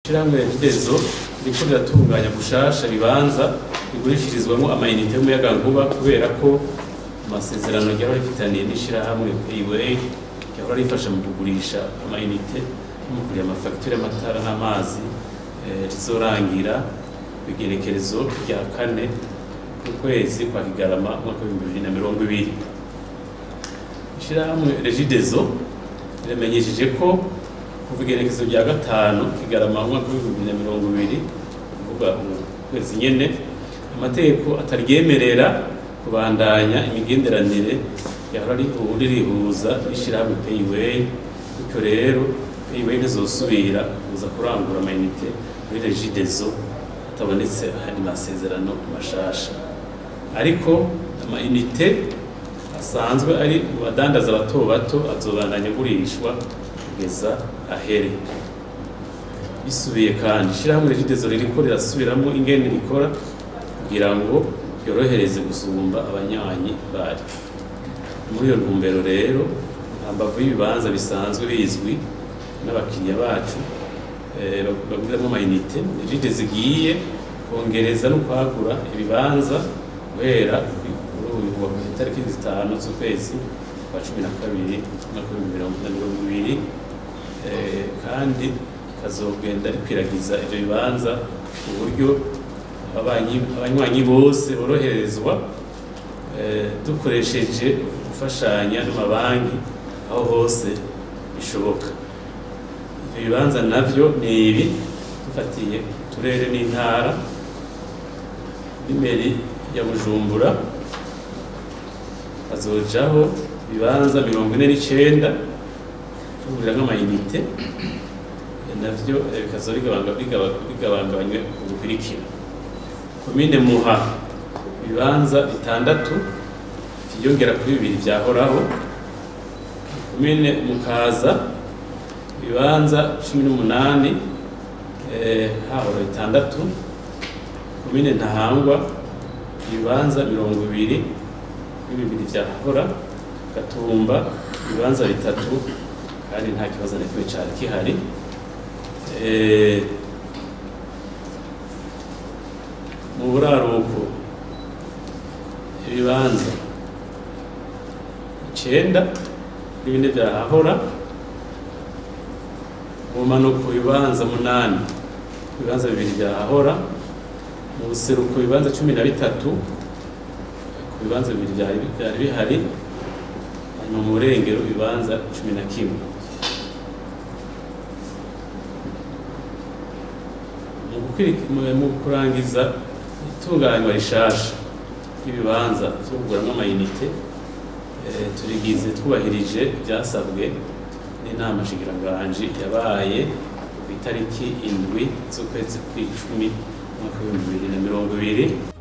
ishirahamwe regidezo riko riratunganya gushasha ibibanza bigurishirizwamo amayinite y'umuyagankuba kubera ko amasezerano ryahora rifitaniye n'ishirahamwe payway ryahora rifasha mu kugurisha amayinite no mu kuriha amafagitire y'amatara n'amazi eh, rizorangira kw'igenekerezo rya kane ku kwezi kwa kigarama umwaka w'ibihumbi bibiri na mirongo ibiri ishirahamwe regidezo riramenyesheje ko kuva igenekezo rya gatanu kigarama umwaka w'ibihumbi bibiri na mirongo ibiri kuvuga ukwezi nyene amategeko ataryemerera kubandanya imigenderanire yahora rihu- ririhuza n'ishirahamwe payway bityo rero payway ntizosubira kuza kurangura amayinite muri regidezo hatabonetse ayandi masezerano mashasha ariko amayinite asanzwe ari mu badandaza bato bato azobandanya agurishwa kugeza ahere bisubiye kandi ishirahamwe regidezo ririko rirasubiramo ingene rikora kugira ngo yorohereze gusumba abanywanyi bari muri iyo ntumbero rero hambavu y'ibibanza bisanzwe bizwi n'abakiriya bacu eh, baguriramo amayinite ride zigiye kongereza no kwagura ibibanza guhera kuri uyu wa itariki zitanu z'ukwezi kwa cumi na kabiri umwaka w'ibihumbi mirongo na mirongo ibiri eh, kandi kazogenda rikwiragiza ivyo bibanza ku buryo abanyi- abanywanyi bose boroherezwa eh, dukoresheje gufashanya n'amabanki aho hose bishoboka ivyo bibanza navyo ni ibi dufatiye uturere n'intara n'imeri ya bujumbura hazojaho ibibanza mirongo ine n'icenda tugurira nk'amayinite navyo eh, bikazoba bigabanga- bigaba- bigabangabanywe ku bukurikira komine muha ibibanza bitandatu vyiyongera kuri bibiri vyahoraho komine mukaza ibibanza cumi n'umunani eh, hahora bitandatu komine ntahangwa ibibanza mirongo ibiri kuri bibiri vyahora gatumba ibibanza bitatu kandi nta kibazo na kimwe cari gihari Eh, mu buraruko ibibanza icenda n'ibindi vyahahora mu manuko ibibanza munani ibibanza bibiri vyahahora mu buseruko ibibanza cumi na bitatu ku bibanza bibiri vyari vyari bihari hanyuma mu burengero ibibanza cumi na kimwe mu gukwiri- mu- mu kurangiza itunganywa rishasha ry'ibibanza vyo kuguramwo amayinite eh, turigize twubahirije ivyasabwe n'inama nshingiranganji yabaye ku itariki indwi z'ukwezi kw'icumi umwaka w'ibihumbi bibiri na mirongo ibiri